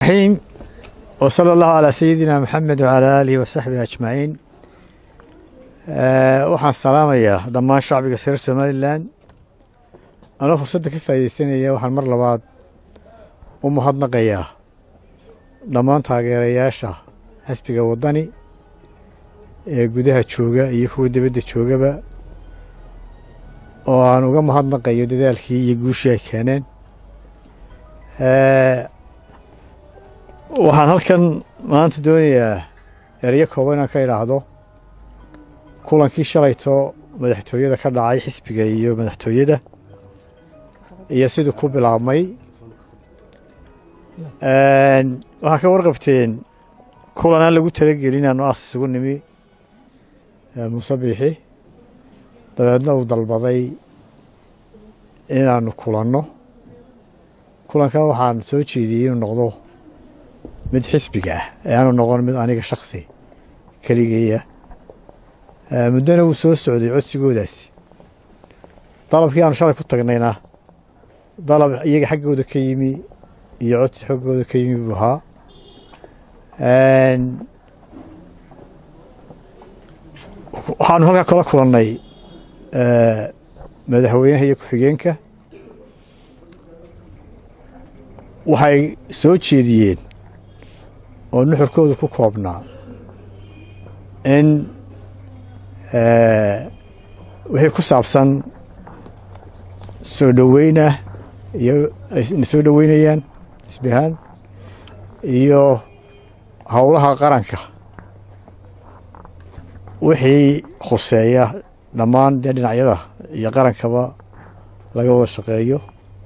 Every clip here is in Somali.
الرحيم وصلى الله على سيدنا محمد وعلى آله وصحبه أجمعين waxaan salaamayaa dhammaan shacbiga reer somalilan anoo fursadda ka faa'iidaysanaya waxaan mar labaad u mahadnaqayaa dhammaan taageerayaasha xisbiga waddani ee gudaha jooga iyo kuwa dibadda joogaba oo aan uga mahadnaqayo dadaalkii iyo guushii ay keeneen waxaan halkan maanta doonayaa erayo kooban inaan ka idhaahdo kulankii shalayto madaxtooyada ka dhacay xisbiga iyo madaxtooyada iyo siduu ku bilaabmay waxaa ka warqabteen kulan aan lagu talagelin inaanu aas isugu nimi muuse biixi dabeedna uu dalbaday inaanu kulanno kulankan waxaan soo jeediyey inuu noqdo mid xisbiga ah ee aanu noqon mid aniga shaksi keligeeya muddona wuu soo socday codsigoodaasi dalabkii aanu shalay ku tagnayna dalab iyaga xaggooda ka yimi iyo codsi xaggooda ka yimi buu ahaa waxaanu halkaa kala kulannay madaxweynaha iyo ku-xigeenka waxay soo jeediyeen oo nuxurkooda ku koobnaa in wixii ku saabsan soo dhoweynah iyo ayna soo dhoweynayaan xisbihaan iyo howlaha qaranka wixii khuseeya dhammaan dee dhinacyada iyo qarankaba laga wada shaqeeyo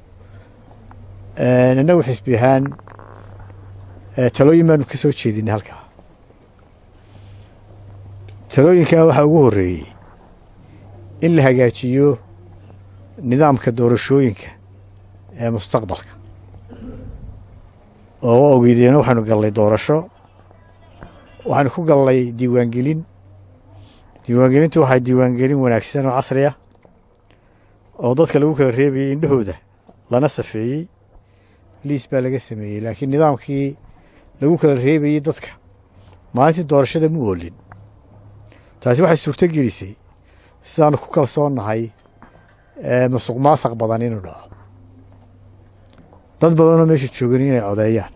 innagu xisbi ahaan talooyin baanu ka soo jeedinay halkaa talooyinkaa waxaa ugu horreeyey in la hagaajiyo nidaamka doorashooyinka ee mustaqbalka oo wa ogeydeen waxaanu gallay doorasho waxaanu ku gallay diiwaangelin diiwaangelintu waxay diiwaangelin wanaagsan oo casri ah oo dadka lagu kala reebayey indhahooda lana safeeyey liis baa laga sameeyey laakiin nidaamkii lagu kala reebayey dadka maalintii doorashada mu oolin taasi waxay suurto gelisay sidaanu ku kalsoonnahay musuq maasaq badan inuu dhaco dad badanoo meesha joogan inay codeeyaan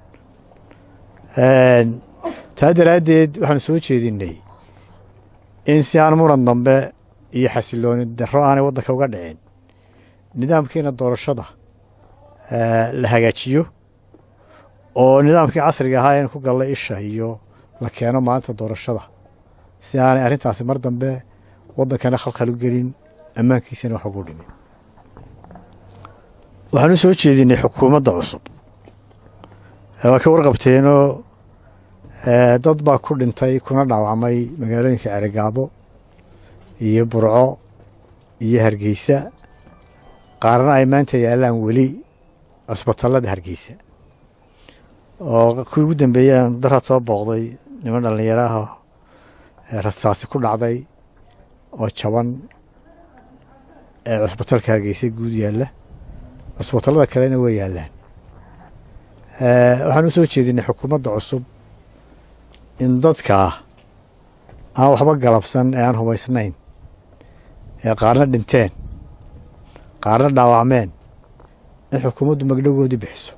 taa daraaddeed waxaanu soo jeedinnay in si aan muran dambe iyo xasilooni darro aanay waddanka uga dhicin nidaamkiina doorashada la hagaajiyo oo nidaamkii casriga ahaa aynu ku gallay isha iyo la keeno maalinta doorashada si aanay arrintaasi mar dambe waddankana khalkhal u gelin ammaankiisana wax ugu dhimin waxaan u soo jeedinay xukuumadda cusub waa ka warqabteenoo dad baa ku dhintay kuna dhaawacmay magaalooyinka ceregaabo iyo burco iyo hargeysa qaarna ay maanta yaallaan weli cusbatallada hargeysa oo kuwii ugu dambeeyaan daraad soo booqday niman dhallinyaro ah rasaasi ku dhacday oo jaban ee cusbatalka hargeysa guud yaalla cusbatallada kalena way yaallaan waxaan u soo jeedinay xukuumadda cusub in dadkaa aan waxba galabsan ee aan hubaysnayn ee qaarna dhinteen qaarna dhaawacmeen in xukuumaddu magdhogoodii bixiso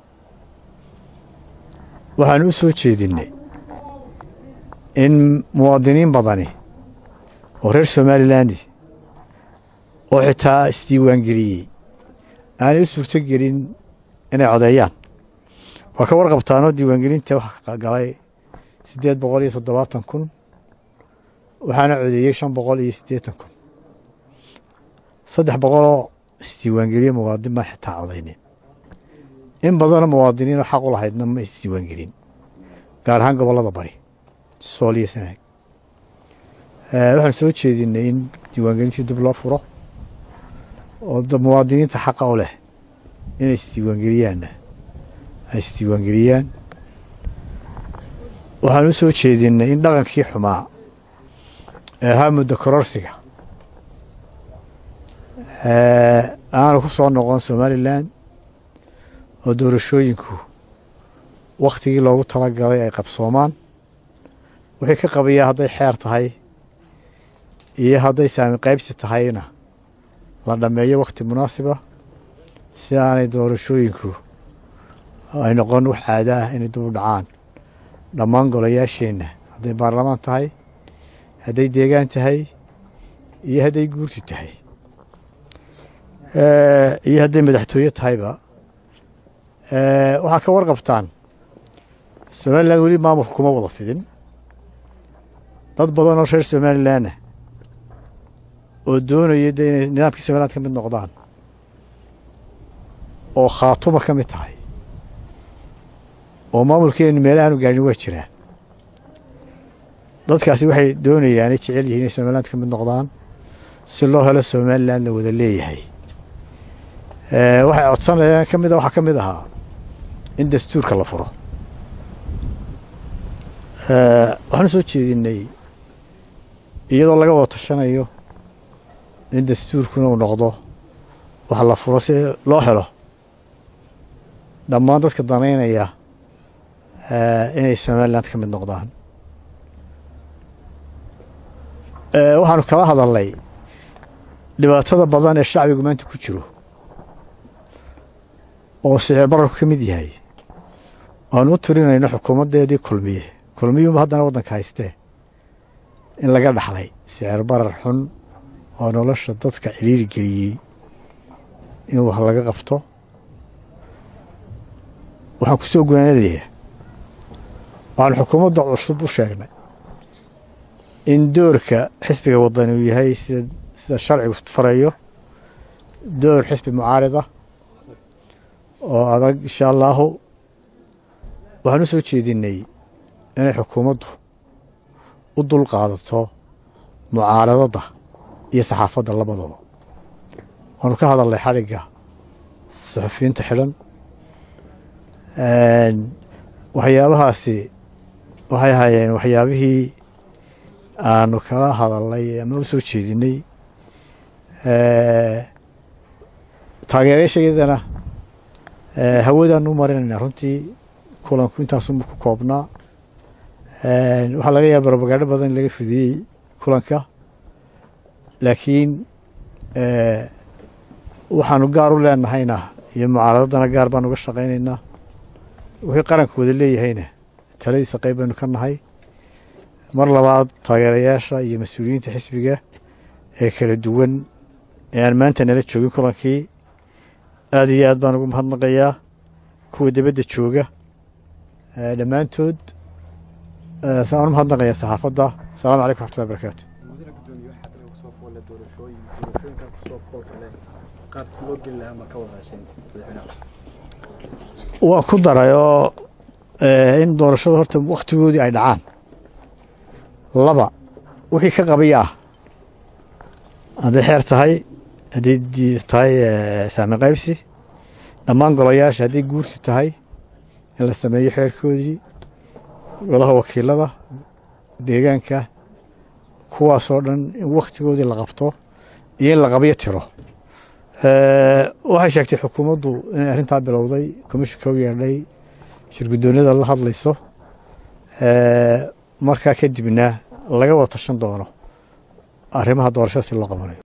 waxaanu u soo jeedinnay in muwaadiniin badani oo reer somalilandi oo xitaa isdiiwaangeliyey aanay u suurto gelin inay codeeyaan waa ka warqabtaanoo diiwaangelinta waxa galay siddeed boqol iyo toddobaatan kun waxaana codeeyey shan boqol iyo siddeetan kun saddex boqoloo isdiiwaangeliye muwaadin baan xitaa codaynin in badanoo muwaadiniinoo xaq u lahaydna ma isdiiwaangelin gaar ahaan gobollada bari sool iyo sanaag waxaan soo jeedinay in diiwaangelintii dib loo furo oo muwaadiniinta xaqa u leh inay isdiiwaangeliyaanna ay isdiiwaangeliyaan waxaan u soo jeedinay in dhaqankii xumaa ee ahaa muddo kororsiga aanu ku soo noqon somalilan oo doorashooyinku wakhtigii loogu talagalay ay qabsoomaan wixii ka qabayaa hadday xeer tahay iyo hadday saami qaybsi tahayna la dhammeeyo wakhti munaasiba si aanay doorashooyinku ay noqon wax caado ah inay dib u dhacaan dhammaan golayaasheenna hadday baarlamaan tahay hadday deegaan tahay iyo hadday guurti tahay iyo hadday madaxtooye tahayba waxaa ka warqabtaan somalilan weli maamulka kuma wada fidin dad badan oo reer somalilanna oo doonaya de inay nidaamkii somaliland ka mid noqdaan oo khaatuma ka mid tahay oo maamulkeenu meel aanu gaadhin waa jiraan dadkaasi waxay doonayaan ay jecel yihiin inay somaliland ka mid noqdaan si loo helo somaliland la wada leeyahay waxay codsanayaan ka mid waxaa ka mid ahaa in dastuurka la furo waxaanu soo jeedinay iyadoo laga wada tashanayo in dastuurkuna uu noqdo wax la furo si loo helo dhammaan dadka danaynaya inay somaliland ka mid noqdaan waxaanu kala hadalnay dhibaatada badan ee shacbigu maanta ku jiro oo sicir bararku ka mid yahay aanu u tirinayno xukuumaddeedii kulmiye kulmiyuunba haddana waddanka haystee in laga dhaxlay sicir barar xun oo nolosha dadka cidhiiri geliyey in wax laga qabto waxaan ku soo gonaanadayaa waxaanu xukuumadda cusub u sheegnay in doorka xisbiga wadani uu yahay sida sida sharcigu farayo door xisbi mucaarida oo adag insha allaahu waxaan u soo jeedinay inay xukuumaddu u dul qaadato mucaaradadda iyo saxaafadda labadaba waanu ka hadalnay xadhigga suxufiyiinta xidhan waxyaabahaasi waxay ahaayeen waxyaabihii aanu kala hadalnay ama u soo jeedinay taageerayaashayadana hawadaanu u marinayna runtii kulanku intaasunba ku koobnaa waxaa laga yaaba robagaadho badan in laga fidiyey kulanka laakiin waxaanu gaar u leenahayna iyo mucaaradadana gaar baanu uga shaqaynaynaa wixii qaranku wada leeyahayna taladiisa qayb baynu ka nahay mar labaad taageerayaasha iyo mas-uuliyiinta xisbiga ee kala duwan ee aan maanta nala joogin kulankii aada iyo aad baan ugu mahadnaqayaa kuwa dibadda jooga dhammaantood saan u mahadnaqayaa saxaafadda asalamu calaykum raxmatullahi barakaatu waa ku daray oo in doorashada horta wakhtigoodii ay dhacaan laba wixii ka qabaya ah hadday xeer tahay hadday tahay saami qaybsi dhammaan golayaasha hadday guurti tahay in la sameeyo xeerkoodii golaha wakiilada deegaanka kuwaasoo dhan in wakhtigoodii la qabto iyo in la qabyo tiro waxay sheegtay xukuumaddu inay arrintaa bilowday komishinka u yeedhay shirguddoonyada la hadlayso markaa kadibna laga wada tashan doono arrimaha doorashada si loo qabanayo